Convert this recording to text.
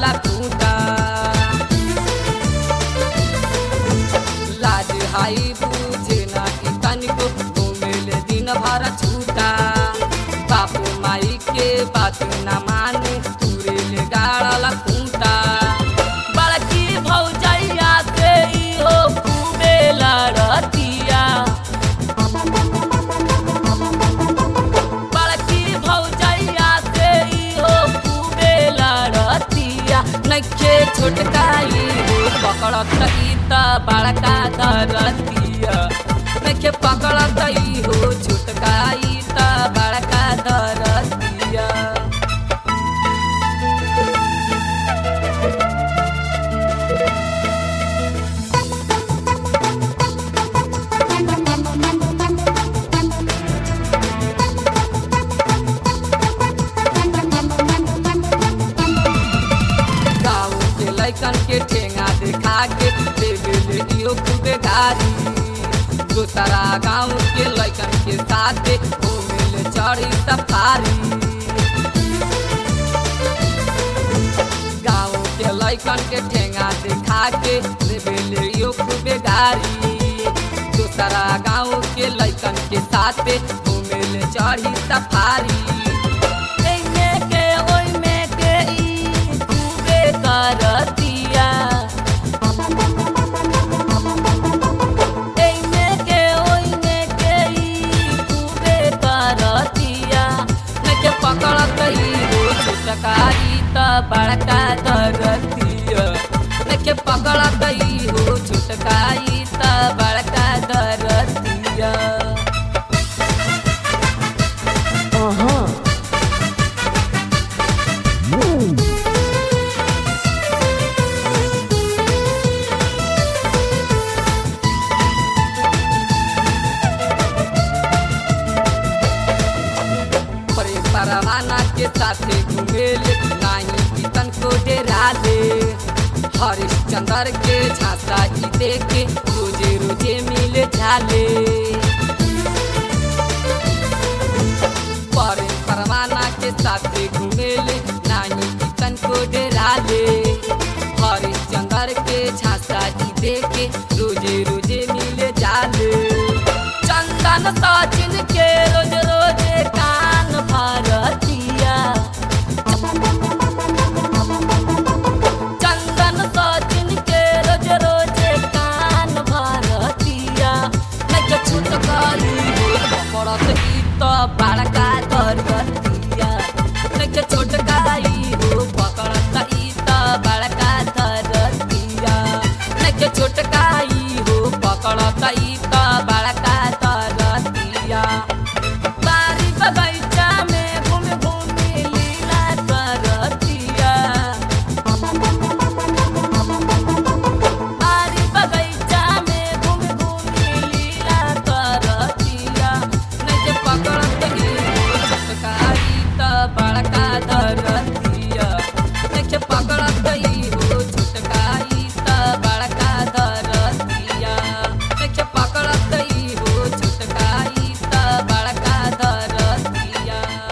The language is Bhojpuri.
खूटा लाज हाई बूझे ना कि तनिको घूमेले दिन भर छूटा बापू माई के बात न माने तुरे ले गाड़ल खूटा बड़की भौजैया से इहो खूबे लड़तिया बड़की भौजैया से इहो खूबे लड़तिया नखे छोटकाई हो पकड़त ई त बड़का दरतिया नखे पकड़त ई हो छोटकाई त बड़का दरतिया गाँव के लैकन के ठेंगा देखा के देवे इहो खूबे गारी दूसरा गाँव के लैकन के साथे घूमे चढ़ी सफारी गाँव के लैकन के ठेंगा देखा के देवे इहो खूबे गारी दूसरा गाँव के लैकन के साथे घूमे चढ़ी सफारी एने के ओइमे के ई खूबे करतिया एने के ओइमे के ई खूबे करतिया नके पकड़त ई हो छुटकारी त बड़का दरतिया नके पकड़त ई हो छुटकारी त बड़का दरतिया Uh-huh. परे परवाना के साथे घुमेले नाही कितन को डेराले हरिश्चंद्र के झांसा ई देखे रोजे रोजे मिले झाले परे परवाना के साथे घुमेले नाही कितन को डेराले